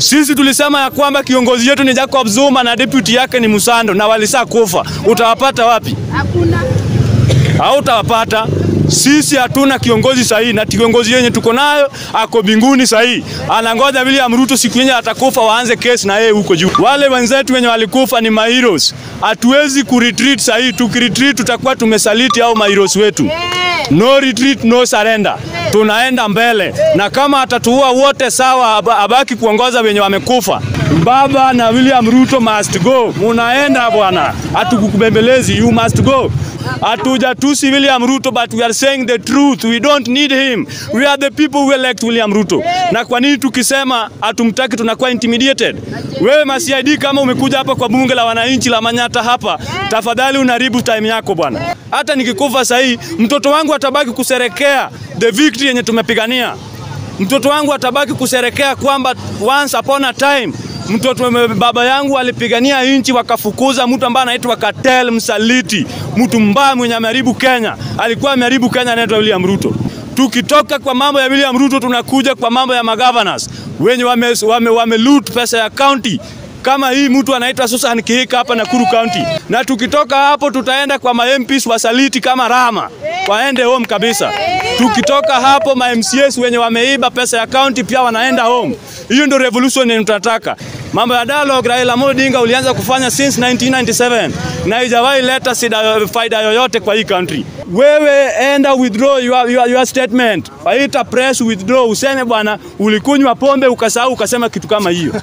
Sisi tulisema ya kwamba kiongozi yetu ni Jacob Zuma na deputy yake ni Musando na walisa kufa. Utawapata wapi? Hakuna. Hautawapata. Sisi hatuna kiongozi sahihi, na kiongozi yenye tuko nayo ako binguni sahihi. Anangoja William Ruto siku yenye atakufa waanze kesi na yeye huko juu. Wale wenzetu wenye walikufa ni maheroes. Hatuwezi kuretreat sahihi. Tukiretreat tutakuwa tumesaliti au maheroes wetu. No retreat, no surrender. Tunaenda mbele, na kama atatuua wote sawa, aba- abaki kuongoza wenye wamekufa. Baba na William Ruto must go. Munaenda bwana, hatukukubembelezi, you must go. Hatujatusi William Ruto but we are saying the truth. We don't need him. We are the people who elect William Ruto. Na kwa nini tukisema hatumtaki tunakuwa intimidated? Wewe MCID kama umekuja hapa kwa bunge la wananchi la Manyata hapa, tafadhali unaribu time yako bwana. Hata nikikufa sahii, mtoto wangu atabaki kuserekea the victory yenye tumepigania. Mtoto wangu atabaki kuserekea kwamba once upon a time mtoto baba yangu alipigania nchi, wakafukuza mtu ambaye anaitwa Katel msaliti, mtu mbaya mwenye ameharibu Kenya. Alikuwa ameharibu Kenya, anaitwa William Ruto. Tukitoka kwa mambo ya William Ruto, tunakuja kwa mambo ya magovernors wenye wame, wame, wame loot pesa ya county kama hii mtu anaitwa Susan Kihika hapa Nakuru County, na tukitoka hapo tutaenda kwa ma MPs wasaliti kama Rama waende home kabisa. Tukitoka hapo ma MCAs wenye wameiba pesa ya county pia wanaenda home. Hiyo ndio revolution yenye tunataka. Mambo ya dialogue Raila Amolo Odinga ulianza kufanya since 1997 na haijawahi leta sida, faida yoyote kwa hii country. Wewe enda withdraw your, your, your statement, waita press withdraw, useme bwana ulikunywa pombe ukasahau ukasema kitu kama hiyo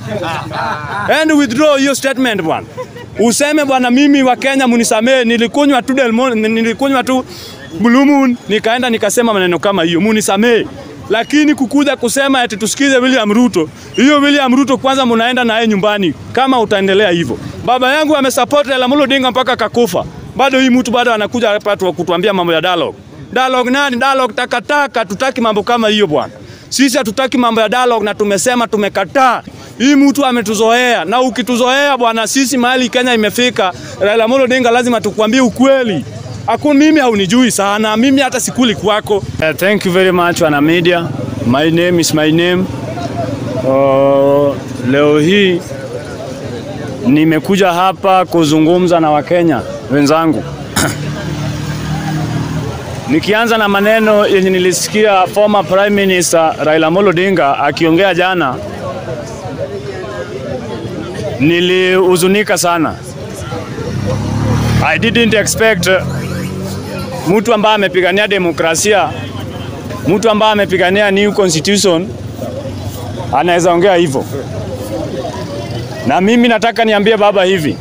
and withdraw hiyo statement bwana. Useme bwana, mimi wa Kenya munisamee, nilikunywa tu Del Monte, nilikunywa tu Blue Moon nikaenda nikasema maneno kama hiyo, munisamee. Lakini kukuja kusema eti tusikize William Ruto, hiyo William Ruto kwanza munaenda naye nyumbani kama utaendelea hivyo. Baba yangu amesupport Raila Amolo Odinga mpaka kakufa, bado hii mtu bado anakuja hapa tu kutuambia mambo ya dialogue. Dialogue nani? Dialogue takataka, tutaki mambo kama hiyo bwana. Sisi hatutaki mambo ya dialogue na tumesema tumekataa. Hii mtu ametuzoea na ukituzoea bwana, sisi mahali Kenya imefika, Raila Amolo Odinga lazima tukwambie ukweli. Aku mimi haunijui sana, mimi hata sikuli kwako. Uh, thank you very much wana media. My name is my name. Uh, leo hii nimekuja hapa kuzungumza na Wakenya wenzangu. Nikianza na maneno yenye nilisikia former Prime Minister Raila Amolo Odinga akiongea jana, nilihuzunika sana. I didn't expect uh, mtu ambaye amepigania demokrasia, mtu ambaye amepigania new constitution anaweza ongea hivyo. Na mimi nataka niambie baba hivi,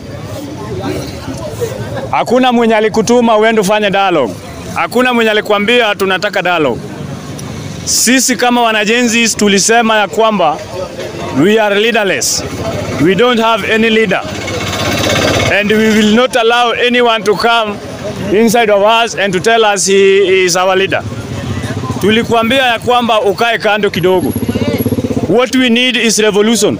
hakuna mwenye alikutuma uende ufanye dialogue, hakuna mwenye alikwambia tunataka dialogue. Sisi kama wanajenzi tulisema ya kwamba we are leaderless, we don't have any leader and we will not allow anyone to come inside of us and to tell us he is our leader. Tulikuambia ya kwamba ukae kando kidogo. What we need is revolution.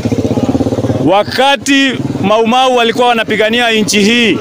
Wakati Maumau walikuwa wanapigania nchi hii,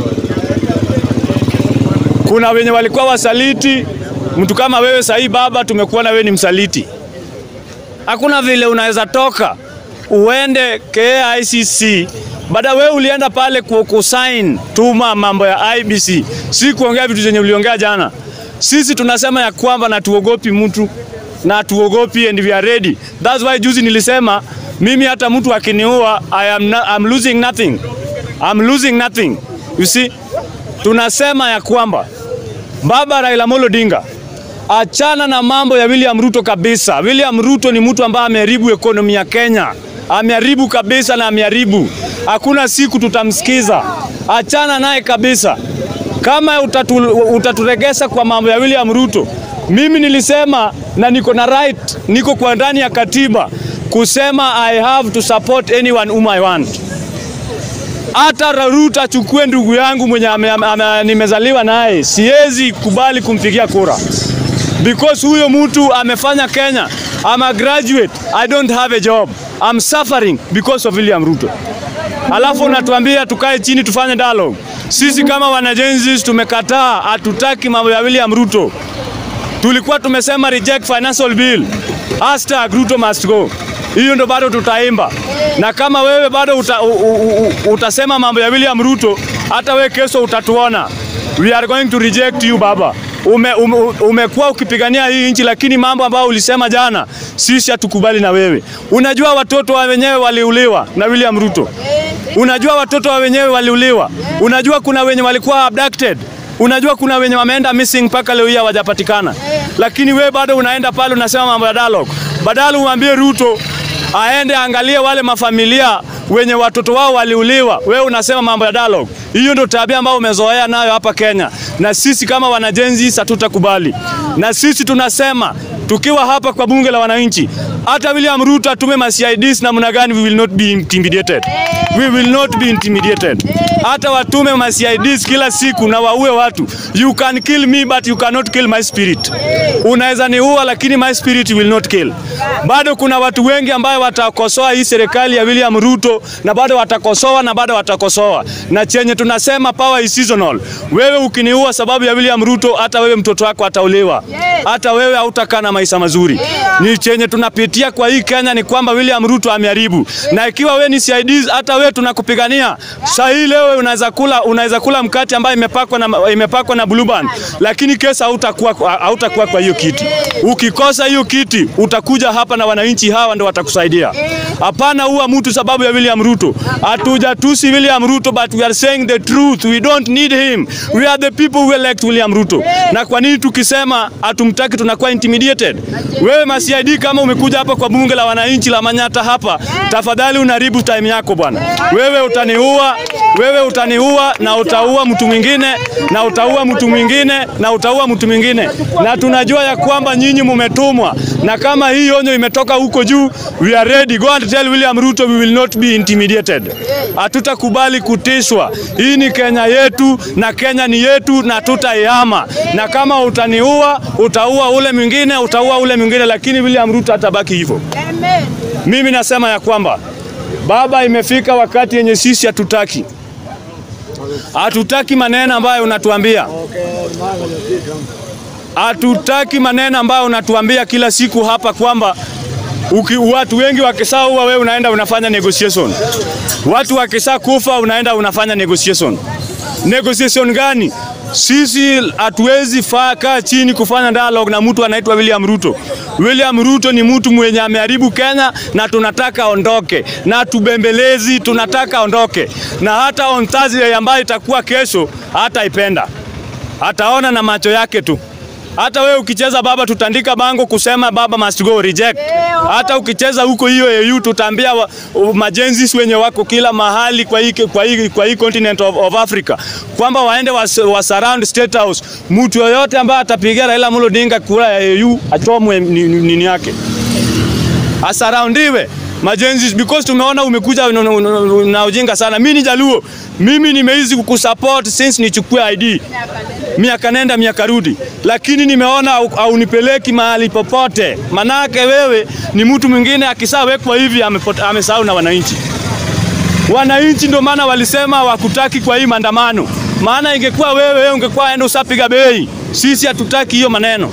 kuna wenye walikuwa wasaliti. Mtu kama wewe sahii baba, tumekuwa na wewe ni msaliti. Hakuna vile unaweza toka uende KICC baada wewe ulienda pale kusign tuma mambo ya IBC, si kuongea vitu zenye uliongea jana. Sisi tunasema ya kwamba na tuogopi mtu na tuogopi and we are ready. That's why juzi nilisema mimi hata mtu akiniua I am no, I'm losing nothing. I'm losing nothing. You see? Tunasema ya kwamba Baba Raila Amolo Odinga achana na mambo ya William Ruto kabisa. William Ruto ni mtu ambaye ameharibu ekonomi ya Kenya, ameharibu kabisa na ameharibu. Hakuna siku tutamsikiza, achana naye kabisa. Kama utatu, utaturegesa kwa mambo ya William Ruto, mimi nilisema na niko na right, niko kwa ndani ya katiba kusema I have to support anyone whom I want. Hata Ruto achukue ndugu yangu mwenye ame, ame, ame, nimezaliwa naye, siwezi kubali kumpigia kura because huyo mtu amefanya Kenya. I'm a graduate, I don't have a job. I'm suffering because of William Ruto. Alafu unatuambia tukae chini tufanye dialogue. Sisi kama wanajenzi tumekataa, hatutaki mambo ya William Ruto. Tulikuwa tumesema reject financial bill. Hashtag Ruto must go. hiyo ndo bado tutaimba, na kama wewe bado uta, u, u, u, utasema mambo ya William Ruto, hata wewe kesho utatuona. We are going to reject you baba. Ume, ume, umekuwa ukipigania hii nchi, lakini mambo ambayo ulisema jana, sisi hatukubali na wewe. Unajua watoto wa wenyewe waliuliwa na William Ruto. Unajua watoto wa wenyewe waliuliwa. Unajua kuna wenye walikuwa abducted. Unajua kuna wenye wameenda missing mpaka leo hii hawajapatikana, lakini we bado unaenda pale unasema mambo ya dialogue. Badala umwambie Ruto aende angalie wale mafamilia wenye watoto wao waliuliwa, wewe unasema mambo ya dialogue. Hiyo ndio tabia ambayo umezoea nayo hapa Kenya, na sisi kama wanajenzi hatutakubali, na sisi tunasema tukiwa hapa kwa bunge la wananchi, hata William Ruto atume ma CIDs namna gani, we will not be intimidated. We will not be intimidated. Hata watume ma CIDs kila siku na waue watu. You can kill me but you cannot kill my spirit. Unaweza niua lakini my spirit will not kill. Bado kuna watu wengi ambayo watakosoa hii serikali ya William Ruto na bado watakosoa na bado watakosoa. Na chenye tunasema power is seasonal. Wewe ukiniua sababu ya William Ruto, hata wewe mtoto wako atauliwa. Hata wewe hautakaa na maisha mazuri. Ni chenye tunapitia kwa hii Kenya ni kwamba William Ruto ameharibu. Na ikiwa wewe ni CIDs, hata wewe tunakupigania. Sasa hii leo unaweza kula unaweza kula mkate ambayo imepakwa na imepakwa na blue band, lakini kesa hautakuwa hautakuwa kwa hiyo kiti. Ukikosa hiyo kiti, utakuja hapa na wananchi hawa ndio watakusaidia. Hapana huwa mtu sababu ya William Ruto. Hatujatusi William Ruto but we are saying the truth. We don't need him. We are the people who elect William Ruto. Na kwa nini tukisema hatumtaki tunakuwa intimidated? Wewe MCID kama umekuja hapa kwa bunge la wananchi la Manyata hapa, tafadhali unaribu time yako bwana. Wewe utaniua, wewe utaniua na utaua mtu mwingine na utaua mtu mwingine na utaua mtu mwingine, na tunajua ya kwamba nyinyi mumetumwa, na kama hii onyo imetoka huko juu, we are ready. Go and tell William Ruto we will not be intimidated. Hatutakubali kutishwa. Hii ni Kenya yetu na Kenya ni yetu na tutaihama, na kama utaniua, utaua ule mwingine, utaua ule mwingine, lakini William Ruto atabaki hivyo. Mimi nasema ya kwamba baba, imefika wakati yenye sisi hatutaki hatutaki maneno ambayo unatuambia, hatutaki maneno ambayo unatuambia kila siku hapa kwamba uki, watu wengi wakisaua wewe unaenda unafanya negotiation, watu wakisa kufa unaenda unafanya negotiation. Negotiation gani? Sisi hatuwezi kaa chini kufanya dialogue na mtu anaitwa William Ruto. William Ruto ni mtu mwenye ameharibu Kenya na tunataka aondoke, na tubembelezi, tunataka aondoke, na hata on Thursday ambayo itakuwa kesho hataipenda, ataona na macho yake tu. Hata wewe ukicheza baba, tutandika bango kusema baba must go reject. Hata ukicheza huko hiyo EU, tutaambia majenzi wenye wako kila mahali kwa hii, kwa hii, kwa hii continent of, of Africa kwamba waende was, was surround state house. Mtu yoyote ambaye atapigia Raila Amolo Odinga kura ya EU achomwe nini ni, ni yake, asaraundiwe majenzi because tumeona umekuja na ujinga sana. Mimi ni Jaluo, mimi nimeizi kukusupport since nichukue ID miaka nenda miaka rudi, lakini nimeona haunipeleki mahali popote. Manake wewe ni mtu mwingine, akisawekwa hivi amesahau na wananchi. Wananchi ndio maana walisema wakutaki kwa hii maandamano, maana ingekuwa wewe, wewe ungekuwa enda usapiga bei. Sisi hatutaki hiyo maneno.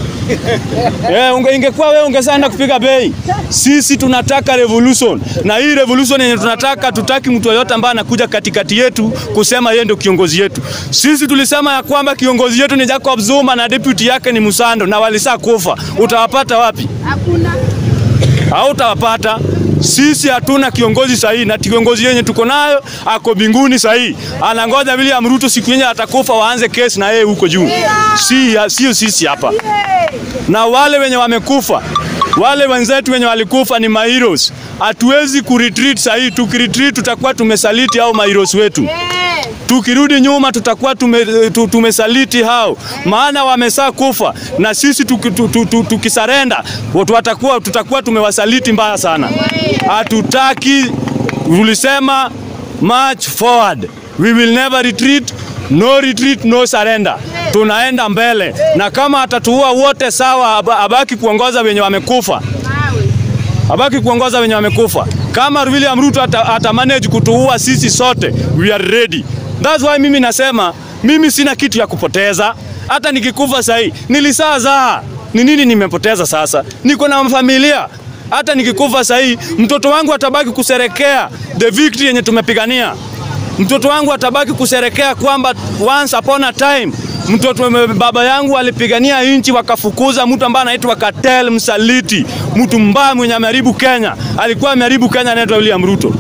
Yeah, unge, ingekuwa wewe ungesaenda kupiga bei. Sisi tunataka revolution, na hii revolution yenye tunataka, tutaki mtu yoyote ambaye anakuja katikati yetu kusema yeye ndio kiongozi yetu. Sisi tulisema ya kwamba kiongozi yetu ni Jacob Zuma na deputy yake ni Musando, na walisa kufa. Utawapata wapi? Hakuna. Hautawapata. Sisi hatuna kiongozi sahihi, na kiongozi yenye tuko nayo ako binguni sahihi. Anangoja William Ruto siku yenye atakufa waanze kesi na yeye huko juu. Si sio sisi hapa. Na wale wenye wamekufa, wale wenzetu wenye walikufa ni maheroes. Hatuwezi kuretreat sahihi. Tukiretreat tutakuwa tumesaliti au maheroes wetu. Tukirudi nyuma tutakuwa tume, tumesaliti hao, maana wamesaa kufa, na sisi tukisarenda tutakuwa, tutakuwa tumewasaliti mbaya sana. Hatutaki, tulisema march forward, we will never retreat, no retreat, no surrender. Tunaenda mbele, na kama atatuua wote sawa, abaki kuongoza wenye wamekufa, abaki kuongoza wenye wamekufa. Kama William Ruto ata, ata manage kutuua sisi sote, we are ready. That's why mimi nasema mimi sina kitu ya kupoteza. Hata nikikufa sahi nilisaza, ni nini nimepoteza sasa? Niko na familia Hata nikikufa sahii, mtoto wangu atabaki kuserekea the victory yenye tumepigania. Mtoto wangu atabaki kuserekea kwamba once upon a time mtoto baba yangu alipigania nchi, wakafukuza mtu ambaye anaitwa Katel msaliti, mtu mbaya mwenye ameharibu Kenya. Alikuwa ameharibu Kenya, anaitwa William Ruto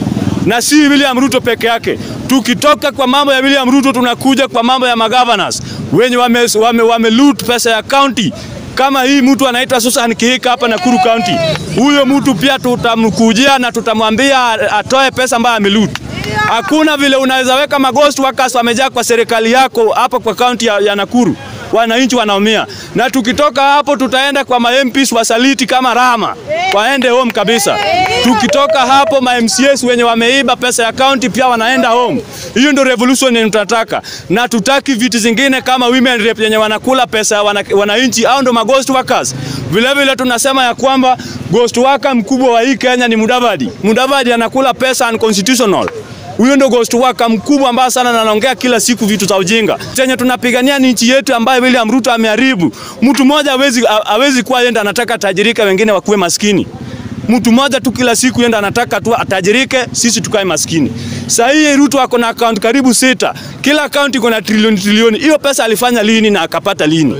na si William Ruto peke yake. Tukitoka kwa mambo ya William Ruto, tunakuja kwa mambo ya magovernors wenye wame, wame, wame loot pesa ya county kama hii mtu anaitwa Susan Kihika hapa Nakuru County. Huyo mtu pia tutamkujia na tutamwambia atoe pesa ambayo ameloot. Hakuna vile unaweza weka maghost workers wamejaa kwa serikali yako hapa kwa kaunti ya, ya Nakuru. Wananchi wanaumia, na tukitoka hapo tutaenda kwa ma MPs wasaliti kama Rama, waende home kabisa. Tukitoka hapo ma MCAs wenye wameiba pesa ya county pia wanaenda home. Hiyo ndio revolution yenye tunataka, na tutaki vitu zingine kama women rep yenye wanakula pesa ya wana, wananchi au ndo ma ghost workers. Vile vile tunasema ya kwamba ghost worker mkubwa wa hii Kenya ni Mudavadi. Mudavadi anakula pesa unconstitutional. Huyo ndo ghost worker mkubwa ambaye sana na anaongea kila siku vitu za ujinga. Chenye tunapigania ni nchi yetu ambayo William Ruto ameharibu. Mtu mmoja hawezi hawezi kuwa yenda anataka tajirika, wengine wakuwe maskini. Mtu mmoja tu kila siku yenda anataka tu atajirike, sisi tukae maskini. Sasa hii Ruto ako na account karibu sita. Kila account iko na trilioni trilioni. Hiyo pesa alifanya lini na akapata lini?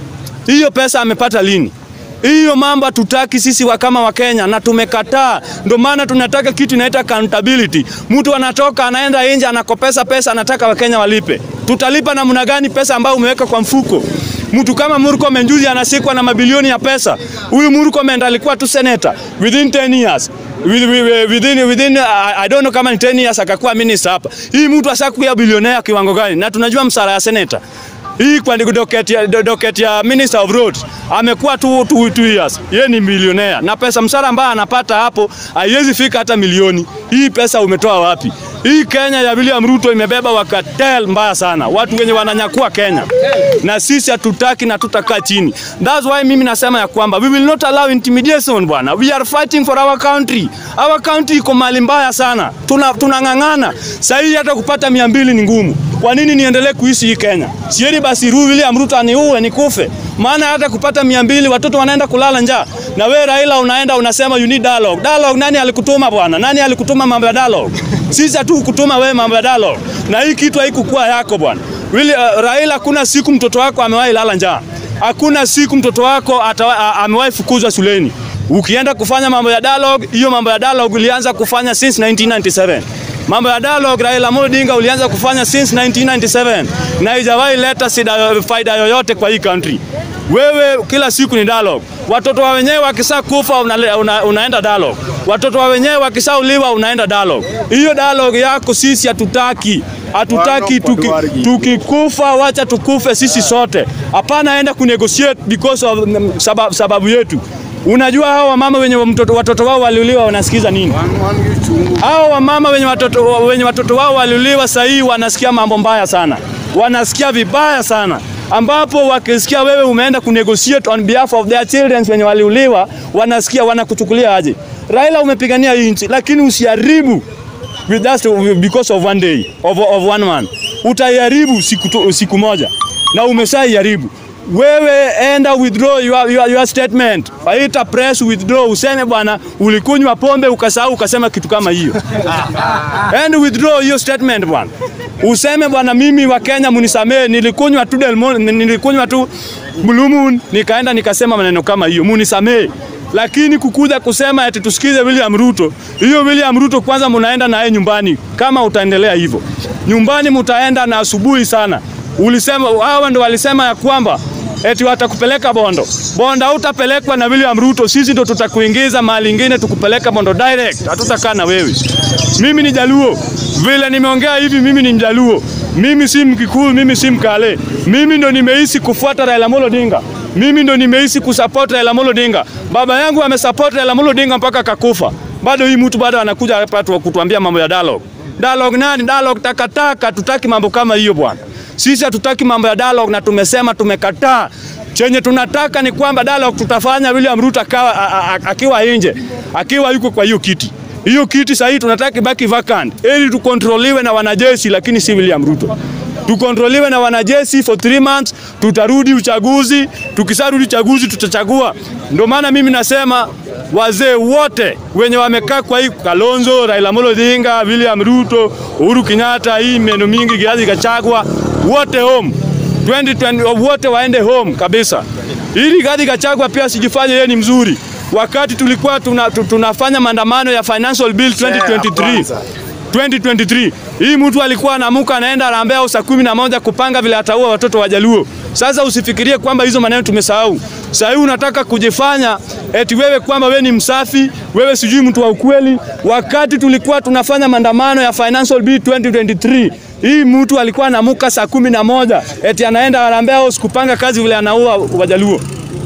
Hiyo pesa amepata lini? Hiyo mambo hatutaki sisi wa kama wa Kenya na tumekataa. Ndio maana tunataka kitu inaita accountability. Mtu anatoka anaenda nje anakopesa pesa, anataka Wakenya walipe. Tutalipa namna gani pesa ambayo umeweka kwa mfuko? Mtu kama Murkomen juzi anasikwa na mabilioni ya pesa. Huyu Murkomen alikuwa tu senator within 10 years. Within, within, uh, I don't know kama ni 10 years akakuwa minister hapa. Hii mtu asakuwa bilionea kiwango gani? Na tunajua msara ya senator hii kwa docket ya, docket ya Minister of Roads amekuwa tu two, two years. Yeye ni milionea na pesa msara ambayo anapata hapo haiwezi fika hata milioni. Hii pesa umetoa wapi? Hii Kenya ya William Ruto imebeba wakatel mbaya sana, watu wenye wananyakua Kenya, na sisi hatutaki na tutakaa chini. That's why mimi nasema ya kwamba we will not allow intimidation bwana. We are fighting for our country. Our country iko mali mbaya sana, tunang'ang'ana. Tuna Sasa hii hata kupata mia mbili ni ngumu. Kwa nini niendelee kuishi hii Kenya? Sieni basi Ru William Ruto aniue nikufe. Maana hata kupata mia mbili watoto wanaenda kulala njaa. Na we Raila unaenda unasema you need dialogue. Dialogue nani alikutuma bwana? Nani alikutuma mambo ya dialogue? Sisi hatu kutuma wewe mambo ya dialogue. Na hii kitu haikukuwa yako bwana. Wili, uh, Raila kuna siku mtoto wako amewahi lala njaa. Hakuna siku mtoto wako amewahi fukuzwa shuleni. Ukienda kufanya mambo ya dialogue, hiyo mambo ya dialogue ulianza kufanya since 1997. Mambo ya dialogue Raila Amolo Odinga ulianza kufanya since 1997 na haijawahi leta sida, faida yoyote kwa hii country. Wewe kila siku ni dialogue. Watoto wa wenyewe wakisa kufa una, una, unaenda dialogue. Watoto wa wenyewe wakisauliwa unaenda dialogue. Hiyo dialogue yako sisi hatutaki. Hatutaki tuki, tukikufa wacha tukufe sisi sote. Hapana enda kunegotiate because of um, sababu, sababu yetu. Unajua hao wamama wenye mtoto, watoto wao waliuliwa wanasikiza nini? Hao wamama wenye watoto, wenye watoto wao waliuliwa sasa hii wanasikia mambo mbaya sana, wanasikia vibaya sana ambapo wakisikia wewe umeenda kunegotiate on behalf of their children wenye waliuliwa, wanasikia wanakuchukulia aje? Raila, umepigania hii nchi, lakini usiharibu with that because of one day of, of one man. Utaiharibu siku, siku moja na umeshaiharibu wewe enda withdraw your, your, your statement. Waita press withdraw, useme bwana, ulikunywa pombe ukasahau ukasema kitu kama hiyo. And withdraw your statement bwana, useme bwana, mimi wa Kenya munisamee, nilikunywa tu Delmon, nilikunywa tu Blue Moon nikaenda nikasema maneno kama hiyo, munisamee. Lakini kukuja kusema eti tusikize William Ruto, hiyo William Ruto kwanza munaenda naye nyumbani. Kama utaendelea hivyo, nyumbani mutaenda na asubuhi sana. Ulisema hawa ndo walisema ya kwamba eti watakupeleka Bondo. Bondo hautapelekwa na William Ruto, sisi ndo tutakuingiza mahali ingine tukupeleka Bondo direct, hatutakaa na wewe. Mimi ni Jaluo, vile nimeongea hivi, mimi ni Mjaluo, mimi si Mkikuyu, mimi si Mkale, mimi ndo nimeishi kufuata Raila Amolo Odinga, mimi ndo nimeishi kusupport Raila Amolo Odinga. Baba yangu amesupport Raila Amolo Odinga mpaka akakufa, bado hii mtu bado anakuja hapa kutuambia mambo ya dialogue. Dialogue nani? Dialogue takataka, tutaki mambo kama hiyo bwana. Sisi hatutaki mambo ya dialogue na tumesema tumekataa. Chenye tunataka ni kwamba dialogue tutafanya William Ruto akawa akiwa nje, akiwa yuko kwa hiyo kiti. Hiyo kiti sasa tunataka ibaki vacant ili tukontroliwe na wanajeshi, lakini si William Ruto. tukontroliwe na wanajeshi for 3 months, tutarudi uchaguzi. Tukisarudi uchaguzi tutachagua. Ndio maana mimi nasema wazee wote wenye wamekaa kwa hii Kalonzo, Raila Amolo Odinga, William Ruto, Uhuru Kenyatta, hii meno mingi, Rigathi Gachagua, wote home 2020, wote waende home kabisa. Ili Rigathi Gachagua pia sijifanye yeye ni mzuri. Wakati tulikuwa tuna, tu- tunafanya maandamano ya financial bill 2023 2023 hii mtu alikuwa anamuka anaenda anaambia saa kumi na moja kupanga vile ataua watoto wa Jaluo. Sasa usifikirie kwamba hizo maneno tumesahau. Sasa hivi unataka kujifanya eti wewe kwamba wewe ni msafi, wewe sijui mtu wa ukweli. Wakati tulikuwa tunafanya maandamano ya financial bill 2023 hii mtu alikuwa anamuka saa kumi na moja eti anaenda anaambia sikupanga kazi vile anaua Wajaluo.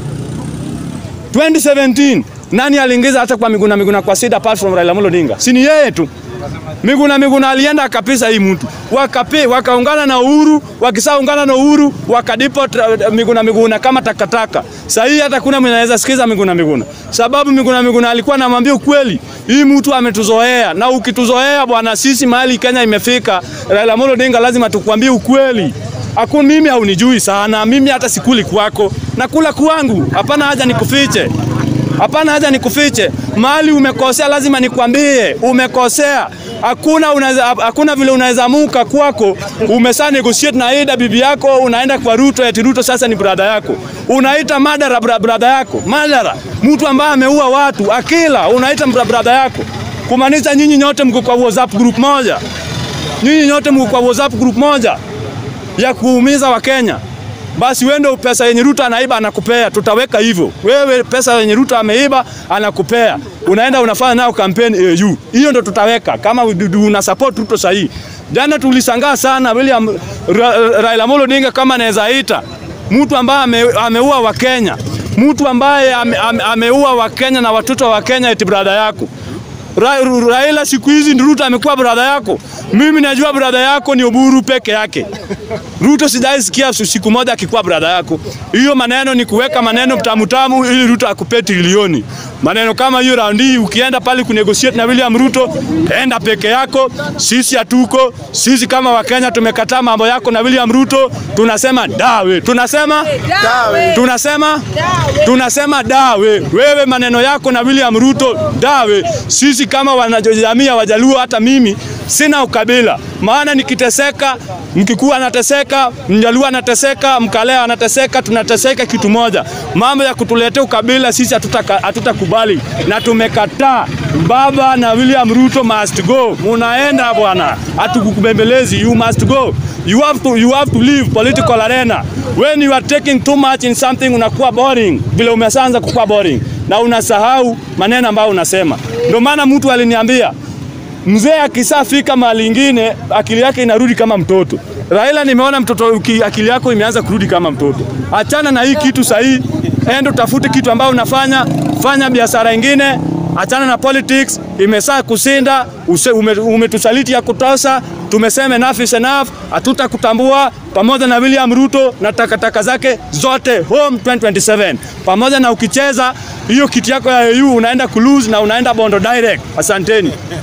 2017 nani aliingiza hata kwa Miguna Miguna kwa SIDA apart from Raila Amolo Odinga? Si ni yeye tu. Miguna Miguna alienda akapisa hii mtu wakape, wakaungana na Uhuru, wakisaungana na Uhuru wakadipo tra- Miguna Miguna kama takataka. Sasa hii hata kuna mwenye anaweza sikiza Miguna Miguna, sababu Miguna Miguna alikuwa anamwambia ukweli, hii mtu ametuzoea, na ukituzoea bwana, sisi mahali Kenya imefika, Raila Amolo Odinga lazima tukwambie ukweli. Hakuna mimi haunijui sana, mimi hata sikuli kwako, nakula kwangu, hapana haja nikufiche. Hapana haja nikufiche. Mahali umekosea lazima nikwambie umekosea. Hakuna unaweza, hakuna vile unaweza muka kwako umesa negotiate na Ida bibi yako, unaenda kwa Ruto eti Ruto sasa ni brada yako, unaita madara bra, brada yako madara, mtu ambaye ameua watu akila, unaita bra, brada yako, kumaanisha nyinyi nyote mko kwa WhatsApp group moja, nyinyi nyote mko kwa WhatsApp group moja ya kuumiza Wakenya. Basi wewe ndio pesa yenye Ruto anaiba anakupea, tutaweka hivyo. Wewe pesa yenye Ruto ameiba anakupea, unaenda unafanya nayo kampeni AU, hiyo ndio tutaweka kama una support Ruto sahihi. Jana tulisangaa sana William Ra, Raila Amolo Odinga kama anaweza ita mtu ambaye ame, ameua Wakenya, mtu ambaye ame, ame, ameua Wakenya na watoto wa Kenya eti brada yako Ra, Ru- Raila siku hizi ndio Ruto amekuwa brada yako. Mimi najua brada yako ni Oburu peke yake. Ruto sijai sikia su- siku moja akikuwa brada yako. Hiyo maneno ni kuweka maneno tamu tamu ili Ruto akupe trilioni. Maneno kama hiyo raundi hii ukienda pale kunegotiate na William Ruto, enda peke yako. Sisi hatuko. Sisi kama Wakenya tumekataa mambo yako na William Ruto, tunasema dawe. Tunasema Dawe. tunasema tunasema dawe. Wewe maneno yako na William Ruto dawe. Sisi kama wanajamii ya Wajaluo, hata mimi sina ukabila, maana nikiteseka, Mkikuyu anateseka, Mjaluo anateseka, Mkalea anateseka, tunateseka kitu moja. Mambo ya kutuletea ukabila sisi hatutaka- hatutakubali na tumekataa. Baba na William Ruto must go. Munaenda bwana, hatukukubembelezi. You must go. You have to, you have to leave political arena. When you are taking too much in something unakuwa boring, vile umeanza kukuwa boring na unasahau maneno ambayo unasema. Ndio maana mtu aliniambia mzee akisafika mahali ingine akili yake inarudi kama mtoto. Raila, nimeona mtoto uki- akili yako imeanza kurudi kama mtoto. Achana na hii kitu sahihi, enda utafute kitu ambayo unafanya, fanya biashara ingine, achana na politics. Imesaa kusinda, use- ume- umetusaliti ya kutosha. Tumesema enough is enough, hatutakutambua pamoja na William Ruto na takataka zake zote home 2027 pamoja na ukicheza hiyo kiti yako ya AU unaenda kulose na unaenda Bondo direct. Asanteni.